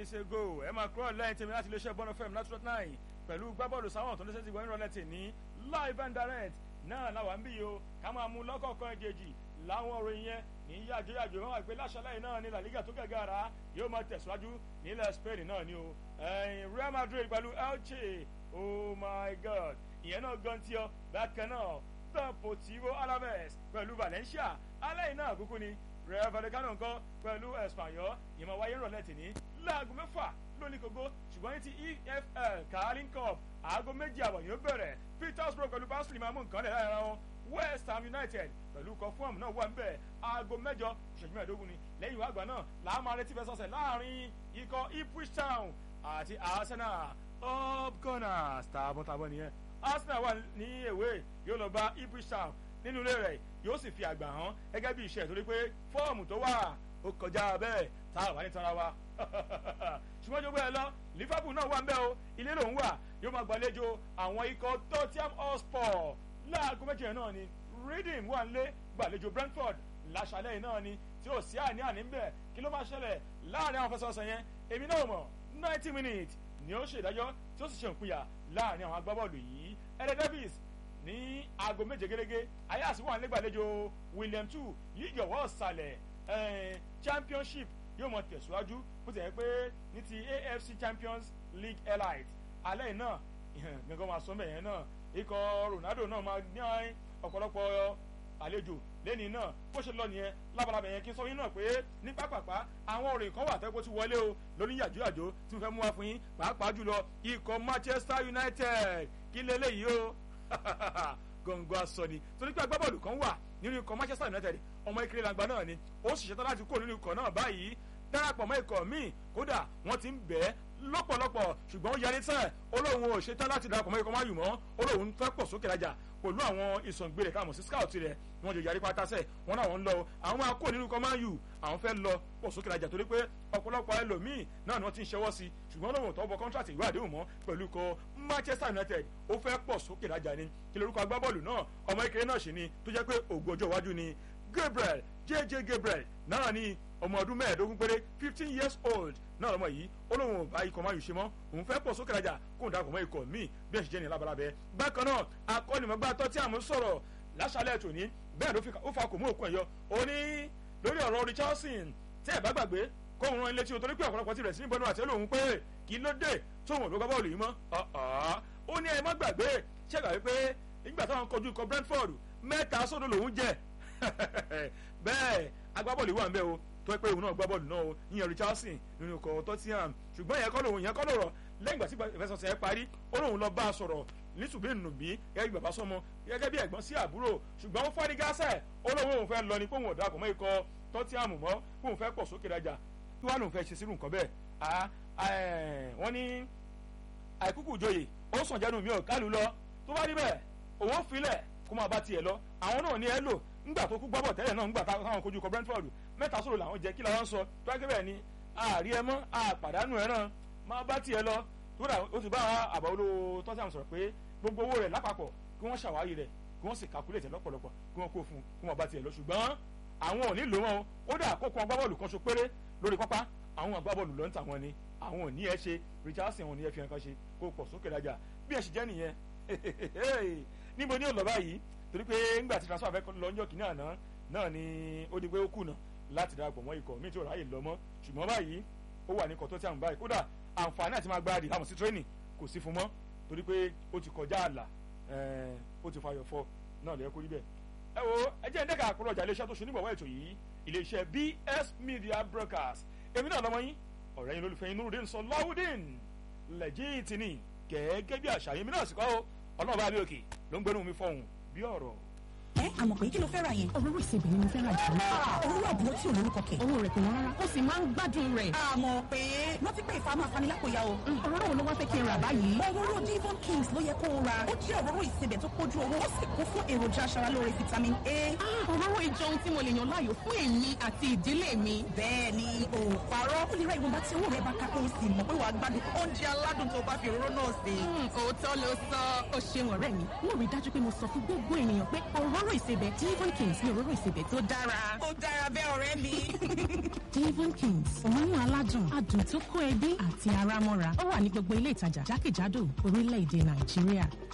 minutes ago ẹ máa kúrò lẹ́yìn tèmi láti iléeṣẹ́ bọ́nà fm nine two nine pẹ̀lú gbábọ́ọ̀lù sáwọn tó ń lẹ́sẹ̀ ti wọ́n ìrọ̀lẹ́ tè ní live and direct náà làwọn ń bí yìí o ká máa mú lọ́kọ̀ọ̀kan ìjèjì láwọn òròyìn yẹn ní yàjóyàjó wọn wà pé láṣálẹ̀ yìí náà ní la liga tó gàgàrà yóò máa tẹ̀síwájú nílẹ̀ spain náà ni o real madrid pẹ̀lú elche oh my god ìyẹn náà gan tí ọ bákan náà deportivo alaves pẹ̀lú valencia alẹ́ yìí náà kúkú ni real vallecano nǹkan pẹ̀lú espanyol ìmọ̀ wáyé rọ̀lẹ́ tì ní láago mẹ́fà lónìí kogo ṣùgbọ́n ní ti efl carling cup aago méjì àbọ̀ yóò bẹ̀rẹ̀ petersburg pẹ̀lú barnsley máa mú nǹkan lẹ̀ lára wọn west ham united pẹ̀lú kọfúọ̀mù náà wà níbẹ̀ aago mẹ́jọ ìṣẹ́jú mẹ́ẹ̀ẹ́dógún ni lẹ́yìn ìwà àgbà náà làá máa retí fẹsọ̀sẹ̀ láàrin ikọ̀ ipswich town àti arsenal up gunners tààbọ̀tààbọ̀ nìyẹn arsenal wà ní èwe yóò lọ bá ipswich town nínú ilé rẹ̀ yóò sì fi àgbà hàn gẹ́gẹ́ bí iṣẹ́ torí pé fọ́ọ̀mù tó wà ó kọjá bẹ́ẹ̀ tá a wà ní tanra wa ṣùgbọ́n jogbo ẹ lọ liverpool náà wà ń bẹ́ o ilé lòún wà yóò máa gbàlejò àwọn ikọ̀ tottenham hotspur láago méjì yẹn náà ni reading wà nílé gbàlejò brentford láṣálẹ̀ yìí náà ni tí ó sí àní àní ń bẹ̀ kí ló máa ṣẹlẹ̀ láàrin àwọn fẹsọ̀sọ̀ yẹn èmi náà mọ̀ ninety minutes ni ó ṣèdájọ́ tí ó sì ṣe òpinya láàrin àwọn agbábọ́ọ̀lù yìí ẹ̀rẹ́ davis ní aago méje gẹ́gẹ́ ayáàsí wà nígbàlejò william two league ọ̀wọ́ ọ̀sàlẹ̀ championship yóò mọ tẹ̀síwájú bó ti yẹ pé ní ti afc champions league elite alẹ́ yìí náà gbẹ̀ngàn máa sọ mẹ́yẹn náà ikọ̀ ronaldo náà máa ní ọ̀pọ̀lọpọ̀ àlejò lẹ́ni náà bó ṣe lọ nìyẹn lábalábẹ̀ yẹn kí n sọ yín náà pé ní pápápá àwọn òrìn kan wà tẹ́kọ̀ ti wọlé o lórí yàjóyàjó tí mo fẹ́ mú wá fún yín pàápàá jùlọ ikọ̀ manchester united kí lélẹ́yìí o gọ̀ǹgọ̀ aṣọ ni torí pé agbábọ́ọ̀lù kan wà nínú ikọ̀ manchester united ọmọ ìkéré làgbà náà ni ó sì ṣetán láti kó nínú ikọ̀ náà báyìí darapọ̀ mọ́ ikọ̀ míì kódà wọ́n ti ń bẹ́ẹ̀ lọ́pọ̀lọpọ̀ ṣùgbọ́n ó yarí tẹ́ olóhùn ò ṣetán láti darapọ̀ mọ́ ikọ̀ máyù mọ́ olóhùn fẹ́ pọ̀ sókè rajà pẹ̀lú àwọn ìsọ̀ngbèrè káàmù sí scout rẹ̀ wọ́n jọ yarí pátá sẹ̀ wọ́n náà wọ́n ń lọ àwọn máa kó nínú ikọ̀ máyù àwọn fẹ́ lọ pọ̀ sókè rajà torí pé ọ̀pọ̀lọpọ̀ ẹlòmíì náà ni wọ́n ti ń ṣẹwọ́ sí ṣùgbọ́n lóhùn tó bọ contract ìwé àdéhùn mọ́ pẹ̀lú ikọ̀ manchester united ó fẹ́ pọ̀ sókè rajà ni kí lorúkọ agbábọ́ọ̀lù náà ọmọ ìkéré náà ṣì ni tó jẹ́ pé ògo ọjọ́ iwájú ni gabriel jj gabriel náà ni ọmọ ọdún mẹ́ẹ̀ẹ́dógún péré fifteen years old náà lọ́mọ yìí ó lóun ò bá ikọ̀ máa yù ṣe mọ́ òun fẹ́ pọ̀ sókè rajà kó n darapọ̀ mọ́ ikọ̀ míì bí ẹ̀ ṣe jẹ́ ní labalábẹ́ bákan náà akọ́nìmọ̀gbá tọ́ tí àmú sọ̀rọ̀ láṣálẹ̀ tòní bẹ́ẹ̀ ló fa kò mú òkun ẹ̀yọ ó ní lórí ọ̀rọ̀ richardson tẹ́ ẹ̀ bá gbàgbé kó òun rán ilé tí o torí pé ọ̀pọ̀lọpọ̀ ti rẹ̀ sí níbọnú àti olóhùn pé kí ló dé tóun ò ló gbá bọ́ọ̀lù yìí mọ́ ó ní ẹ má gbàgbé ṣẹ́gbà wípé nígbà táwọn kojú ikọ̀ brentford mẹ́ta sódò lòún jẹ bẹ́ẹ̀ agbábọ́ọ̀lù wà ń bẹ́ o tó pé òun náà gbá bọ́ọ̀lù náà o ìyẹn richardson nínú ikọ̀ tottenham ṣùgbọ́n ìyẹn kọ́ lòun ìyẹn kọ́ lòrọ̀ lẹ́yìn ìgbà tí ìfẹsọ̀sẹ̀ ẹ parí ó lóun lọ bá a sọ̀rọ̀ nítùbí nùbí gẹ́gẹ́ bí bàbá sọmọ gẹ́gẹ́ bí ẹ̀gbọ́n sí àbúrò ṣùgbọ́n ó fọ́rí gásẹ̀ ó lóun òun fẹ́ lọ ní kóun ọ̀dà àkọ́mọ́ ikọ̀ tottenham mọ́ kóun fẹ́ pọ̀ sókè rajà kí wàá lòun fẹ́ ṣe sírù nǹkan bẹ́ẹ̀ wọ́n ní àìkúkú ìjòyè ó sàn jẹ́nu mi ò kálù lọ tó bá rí bẹ́ẹ̀ òun ó filẹ̀ kó máa bá tiẹ̀ lọ àwọn náà ní ẹ lò ńgbà tó kú gbọ́bọ̀ tẹ́lẹ̀ náà ńgbà táwọn kojú kọ brentford mẹ́ta sọ̀rọ̀ làwọn jẹ́ kí làwọn sọ tó wáá kébẹ̀ ni àárí ẹ mọ́ àpàdánù ẹ náà máa bá tiẹ̀ lọ tó dà ó ti bá àbá olówó tọ́sí àmì sọ̀rọ̀ pé gbogbo owó rẹ̀ lápapọ̀ kí wọ́n ṣàwárí rẹ̀ kí wọ́n sì calculate lọ́pọ̀lọpọ̀ kí wọ́n kó fún kí wọ́n bá tiẹ̀ lọ ṣùgbọ́n àwọn ò ní lò wọn ó dà kó kan agbábọ́ọ̀lù kan ṣo péré lórí pápá àwọn agbábọ́ọ̀lù ló ń tà wọn ni àwọn ò ní ẹ ṣe richardson ò ní ẹ fi hàn kan ṣe kó pọ̀ sókè rajà bí ẹ ṣe jẹ́ nìyẹn níbo ni ó lọ báyìí torí pé ńgbà tí transfer fẹ́ lọ́njọ́ kìíní àná náà ni ó di pé ó kùnà láti darapọ̀ mọ́ ikọ̀ míì tí ò ráyè lọ mọ́ ṣùgbọ́n báyìí ó wà ní ikọ̀ tó tí à ń báyìí kódà àǹfààní àti máa gbáradì láwọn sí tírénì kò sí fún mọ́ torí pé ó ti kọjá àlà ó ti fayọ̀ fọ náà lẹ́yìn kó rí bẹ́ẹ̀. ẹ wo ẹ jẹ́ ẹ̀ńdẹ́ka àkúrọ̀ ọjà iléeṣẹ́ tó ṣe nígbàwọ́ ètò yìí iléeṣẹ́ bs media broadcast èmi náà lọ́mọ yín ọ̀rẹ́ yín lólùfẹ́ yín nurudin sọ lọ́wọ́dín lẹ́jìtì ni gẹ́gẹ́ bí àṣà yín mi náà sì kọ́ ọlọ́run bá bí òkè ló ń gbẹ́nu mi fọ̀hún bí ọ̀rọ̀ ẹ àmọ̀ pé kí ló fẹ́ ra yẹn. òróró ìsebẹ̀ ni mo fẹ́ ra jù lọ. òróró àbúrò tí olórúkọ kẹ̀. owó rẹ̀ kò wọ́n rárá ó sì máa ń gbádùn rẹ̀. àmọ̀ pé rántí pé ìfà máa fani lápòyà o. òróró wo ló wá fẹ́ kí n rà báyìí. òróró divon kings ló yẹ kó o ra ó jẹ́ òróró ìsebẹ̀ tó kójú owó ó sì kún fún èròjà aṣaralóore vitamin a. òróró ìjọ ohun tí mo lè yàn láàyò fún èmi àti ìdílé mi. bẹ́ẹ̀ ni o parọ́ ó lè ra ìwọ̀nba tí owó rẹ̀ bá ká kó o sì mọ̀ pé wàá gbádùn oúnjẹ aládùn tó bá fi òróró náà sè. òótọ́ ló sọ ó ṣeun ọ̀rẹ́ mi mo rí dájú pé mo sọ fún gbogbo ènìyàn pé òróró ìsebẹ̀ divon kings ní òróró ìsebẹ̀ tó dára. ó dára bẹ́ẹ̀ ọ̀rẹ́ mi. divon kings òórùn aládùn adùn tó kó ẹbí àti ara mọ́ra ó wà ní gbogbo ilé ìtajà jákèjádò orílẹ̀-èdè nàìjíríà